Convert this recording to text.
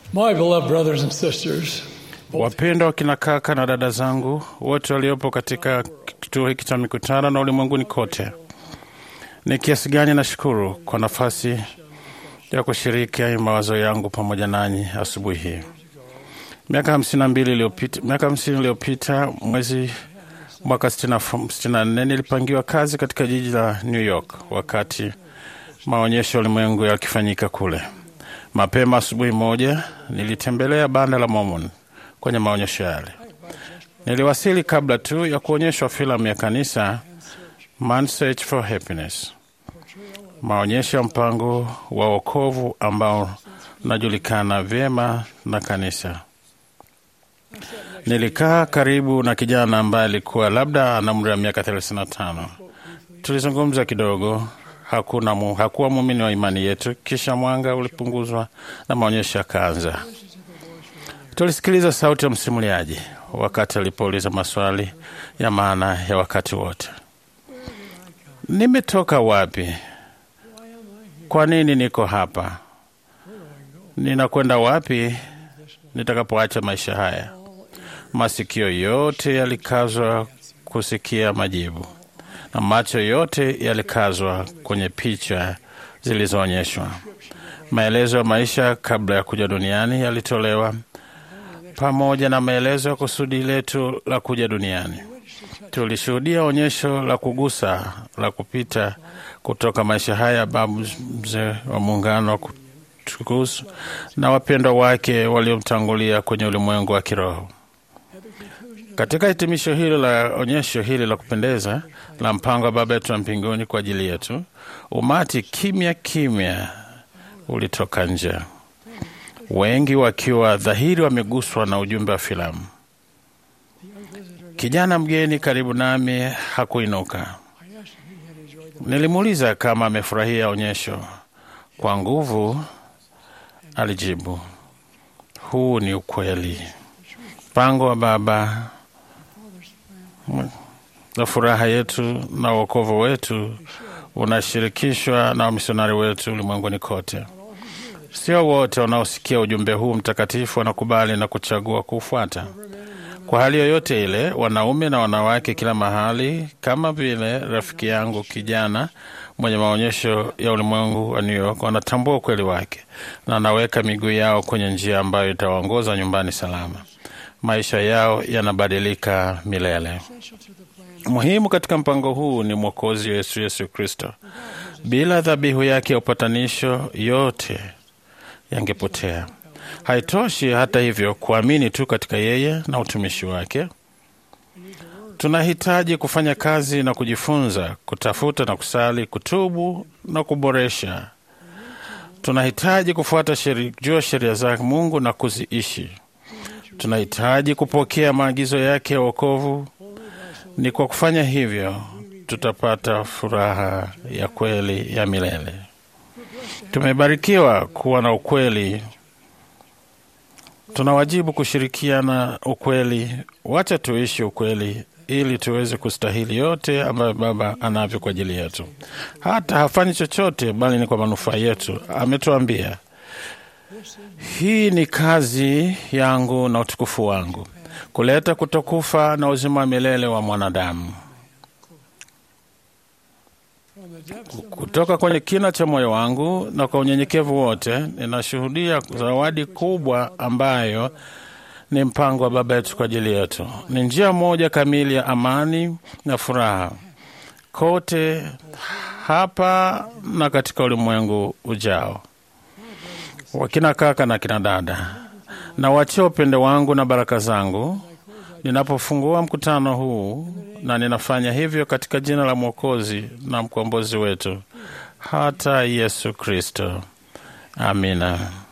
My beloved brothers and sisters, Wapendwa wakina kaka na dada zangu wote waliopo katika kituo hiki cha mikutano na ulimwenguni kote, ni kiasi gani nashukuru kwa nafasi ya kushiriki mawazo yangu pamoja nanyi asubuhi hii. Miaka hamsini na mbili iliyopita, miaka hamsini iliyopita mwezi mwaka sitini na nne nilipangiwa kazi katika jiji la New York wakati maonyesho ya ulimwengu yakifanyika kule. Mapema asubuhi moja nilitembelea banda la Mormon kwenye maonyesho yale. Niliwasili kabla tu ya kuonyeshwa filamu ya kanisa Man's Search for Happiness, maonyesho ya mpango wa wokovu ambao unajulikana vyema na kanisa. Nilikaa karibu na kijana ambaye alikuwa labda ana umri wa miaka 35. Tulizungumza kidogo. Hakuna mu, hakuwa muumini wa imani yetu. Kisha mwanga ulipunguzwa na maonyesho yakaanza. Tulisikiliza sauti ya msimuliaji wakati alipouliza maswali ya maana ya wakati wote: nimetoka wapi? Kwa nini niko hapa? Ninakwenda wapi nitakapoacha maisha haya? Masikio yote yalikazwa kusikia majibu na macho yote yalikazwa kwenye picha zilizoonyeshwa. Maelezo ya maisha kabla ya kuja duniani yalitolewa pamoja na maelezo ya kusudi letu la kuja duniani. Tulishuhudia onyesho la kugusa la kupita kutoka maisha haya babu mzee wa muungano wa kutukusu na wapendwa wake waliomtangulia kwenye ulimwengu wa kiroho. Katika hitimisho hilo la onyesho hili la kupendeza la mpango wa Baba yetu wa mbinguni kwa ajili yetu, umati kimya kimya ulitoka nje, wengi wakiwa dhahiri wameguswa na ujumbe wa filamu. Kijana mgeni karibu nami hakuinuka. Nilimuuliza kama amefurahia onyesho. Kwa nguvu alijibu, huu ni ukweli. Mpango wa Baba na furaha yetu na wokovu wetu unashirikishwa na wamisionari wetu ulimwenguni kote. Sio wote wanaosikia ujumbe huu mtakatifu wanakubali na kuchagua kuufuata. Kwa hali yoyote ile, wanaume na wanawake kila mahali, kama vile rafiki yangu kijana mwenye maonyesho ya ulimwengu wa New York, wanatambua ukweli wake na wanaweka miguu yao kwenye njia ambayo itawaongoza nyumbani salama. Maisha yao yanabadilika milele. Muhimu katika mpango huu ni Mwokozi Yesu, Yesu Kristo. Bila dhabihu yake ya upatanisho, yote yangepotea. Haitoshi hata hivyo kuamini tu katika yeye na utumishi wake. Tunahitaji kufanya kazi na kujifunza, kutafuta na kusali, kutubu na kuboresha. Tunahitaji kufuata sheri, jua sheria za Mungu na kuziishi. Tunahitaji kupokea maagizo yake ya wokovu. Ni kwa kufanya hivyo tutapata furaha ya kweli ya milele. Tumebarikiwa kuwa na ukweli, tuna wajibu kushirikiana ukweli. Wacha tuishi ukweli ili tuweze kustahili yote ambayo Baba anavyo kwa ajili yetu. Hata hafanyi chochote, bali ni kwa manufaa yetu. Ametuambia, hii ni kazi yangu na utukufu wangu, kuleta kutokufa na uzima wa milele wa mwanadamu. Kutoka kwenye kina cha moyo wangu na kwa unyenyekevu wote, ninashuhudia zawadi kubwa ambayo ni mpango wa Baba yetu kwa ajili yetu. Ni njia moja kamili ya amani na furaha kote hapa na katika ulimwengu ujao. Wakina kaka na kina dada, na wachia upendo wangu na baraka zangu ninapofungua mkutano huu, na ninafanya hivyo katika jina la Mwokozi na mkombozi wetu hata Yesu Kristo. Amina.